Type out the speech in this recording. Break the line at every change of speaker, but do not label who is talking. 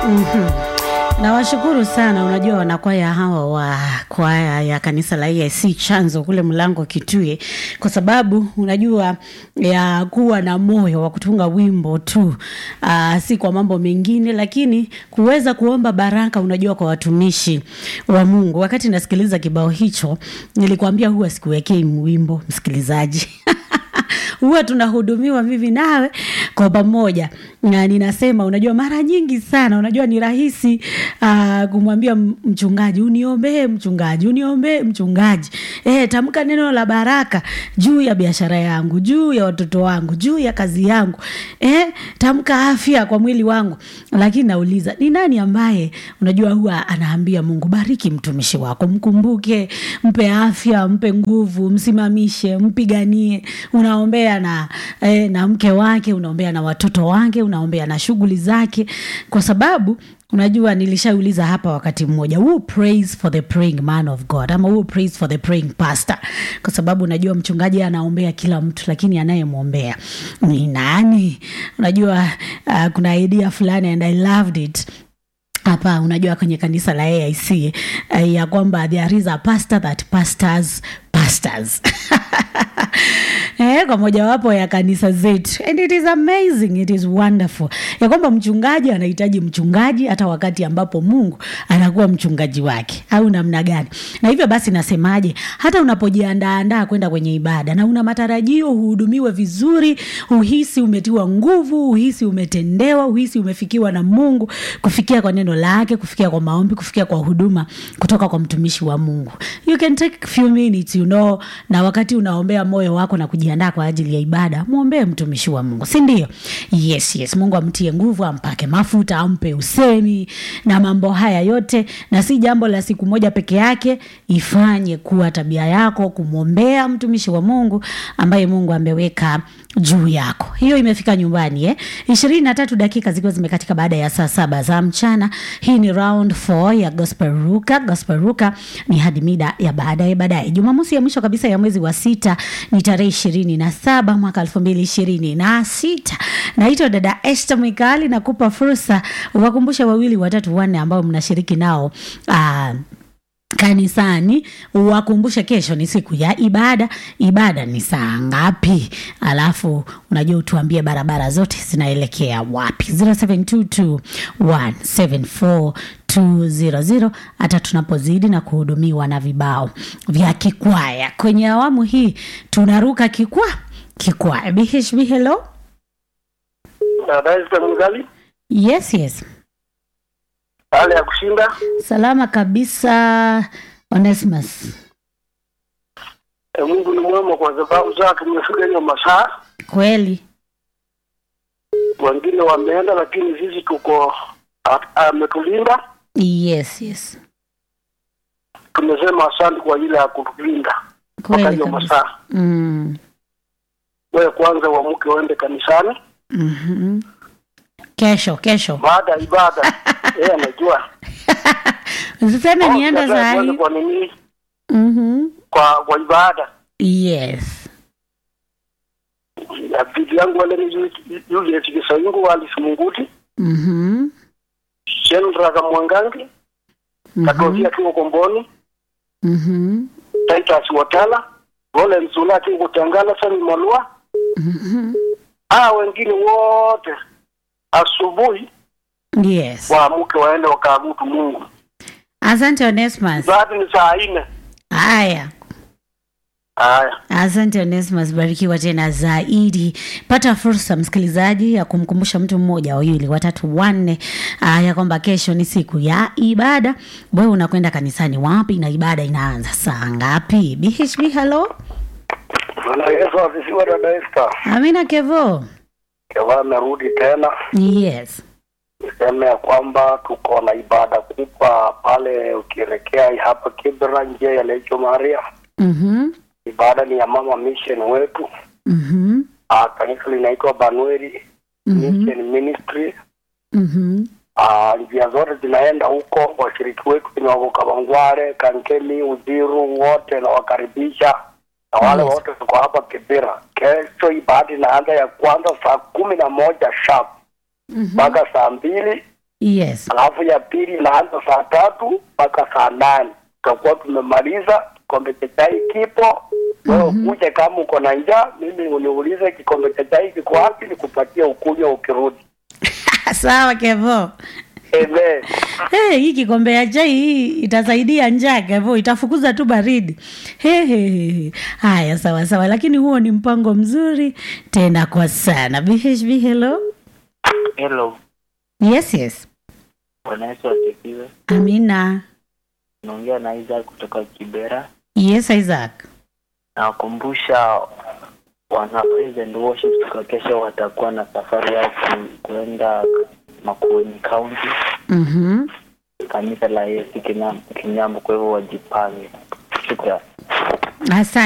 Mhm. Nawashukuru sana. Unajua wanakwaya hawa wa kwaya ya kanisa la EAC Chanzo kule Mlango Kitui, kwa sababu unajua ya kuwa na moyo wa kutunga wimbo tu, aa, si kwa mambo mengine, lakini kuweza kuomba baraka, unajua kwa watumishi wa Mungu. Wakati nasikiliza kibao hicho, nilikwambia huwa sikuwekei wimbo msikilizaji huwa tunahudumiwa mimi nawe kwa pamoja na ninasema unajua mara nyingi sana unajua ni rahisi uh, kumwambia m- mchungaji uniombee mchungaji uniombee mchungaji e, tamka neno la baraka juu ya biashara yangu juu ya watoto wangu juu ya kazi yangu e, tamka afya kwa mwili wangu lakini nauliza ni nani ambaye unajua huwa anaambia mungu bariki mtumishi wako mkumbuke mpe afya mpe nguvu msimamishe mpiganie unaombea na, eh, na mke wake unaombea na watoto wake unaombea na shughuli zake kwa sababu unajua nilishauliza hapa wakati mmoja who prays for the praying man of god ama who prays for the praying pastor kwa sababu unajua mchungaji anaombea kila mtu lakini anayemwombea ni nani unajua uh, kuna idea fulani and i loved it hapa unajua kwenye kanisa la aic uh, ya kwamba there is a pastor that pastors pastors eh, kwa mojawapo ya kanisa zetu and it is amazing it is wonderful ya kwamba mchungaji anahitaji mchungaji hata wakati ambapo mungu anakuwa mchungaji wake au namna gani na hivyo basi nasemaje hata unapojiandaandaa kwenda kwenye ibada na una matarajio uhudumiwe vizuri uhisi umetiwa nguvu uhisi umetendewa uhisi umefikiwa na mungu kufikia kwa neno lake kufikia kwa maombi kufikia kwa huduma kutoka kwa mtumishi wa mungu you can take a few minutes you know na wakati unaombea moyo wako na kujiandaa kwa ajili ya ibada mwombee mtumishi wa mungu si ndio yes yes mungu amtie nguvu ampake mafuta ampe usemi na mambo haya yote na si jambo la siku moja peke yake ifanye kuwa tabia yako kumwombea mtumishi wa mungu ambaye mungu ameweka juu yako hiyo imefika nyumbani eh? ishirini na tatu dakika zikiwa zimekatika baada ya saa saba za mchana hii ni round 4 ya gospel ruka gospel ruka ni hadi mida ya baadaye baadaye jumamosi ya mwisho kabisa ya mwezi wa sita ni tarehe ishirini na saba mwaka elfu mbili ishirini na sita naitwa dada este mwikali nakupa fursa uwakumbushe wawili watatu wanne ambao mnashiriki nao uh, kanisani wakumbushe kesho ni siku ya ibada ibada ni saa ngapi alafu unajua utuambie barabara zote zinaelekea wapi 0722174200 hata tunapozidi na kuhudumiwa na vibao vya kikwaya kwenye awamu hii tunaruka kikwa kikwaya bhb hello
Dada Mgali,
yes yes
hali ya kushinda.
salama kabisa onesmus
E, Mungu ni mwema kwa sababu zake nimefika hiyo masaa.
kweli
Wengine wameenda, lakini sisi tuko a- ametulinda.
yes yes
Tumesema asante kwa ile ya kutulinda mpaka
kweli
hiyo
kabisa
masaa.
mm.
Wewe kwanza uamke uende kanisani
mm-hmm. kesho kesho
baada ya ibada. Yeye anajua.
usiseme
Oh,
nienda
sasa
saa
tuende
hii
kwa nini?
mm-hmm.
Kwa kwa ibada.
yes
Ya bibi yangu wale ni yule Kisaingu Alice Munguti,
mm-hmm.
Shendra Mwangangi, Katozia Kiko Komboni,
Mm-hmm.
Titus Watala, Wole Msula Kiko Tangala, Sami Malua,
Mm-hmm.
ah wengine wote asubuhi
yes
waamke waende wakaabudu Mungu.
asante onesmus
Baada ni saa nne.
haya
Haya,
asante onesmus barikiwa tena zaidi pata fursa msikilizaji ya kumkumbusha mtu mmoja wawili watatu wanne uh, ya kwamba kesho ni siku ya ibada wewe unakwenda kanisani wapi na ibada inaanza saa ngapi bhb hello
Bwana Yesu asifiwe. Dada Esther,
amina kevo
Keva amerudi tena,
yes
niseme ya kwamba tuko na ibada kubwa pale ukielekea hapa Kibra, njia ya Lecho Maria.
mm-hmm.
Ibada ni ya mama mission wetu.
Mm-hmm.
Ah, kanisa linaitwa Banueri
Mm-hmm.
Mission Ministry.
Mm-hmm.
Ah, njia zote zinaenda huko. Washiriki wetu ni wako Kabangware, Kankemi, Uziru, wote nawakaribisha na wale
Yes.
wote tuko hapa Kibira. Kesho ibada inaanza ya kwanza saa kumi na moja sharp
Mhm.
mpaka saa mbili
yes
alafu ya pili inaanza saa tatu mpaka saa nane tutakuwa tumemaliza kikombe cha chai kipo wewe ukuje kama uko na njaa mimi uniulize kikombe cha chai kiko wapi nikupatie ukunywa ukirudi
sawa kevo
Amen.
Hey, hii kikombe ya chai hii itasaidia njaa kevo itafukuza tu baridi He, he, he. haya sawa sawa lakini huo ni mpango mzuri tena kwa sana bhb hello
Hello,
yes yes
Bwana Yesu asifiwe.
amina
Naongea na Isaac kutoka Kibera.
yes isaac
Nawakumbusha wana praise and worship siku ya kesho watakuwa na safari ya ku- kuenda Makueni County,
mm-hmm.
kanisa la Yesu Kinyam- Kinyambo, kwa hivyo wajipange. Shukrani.
asante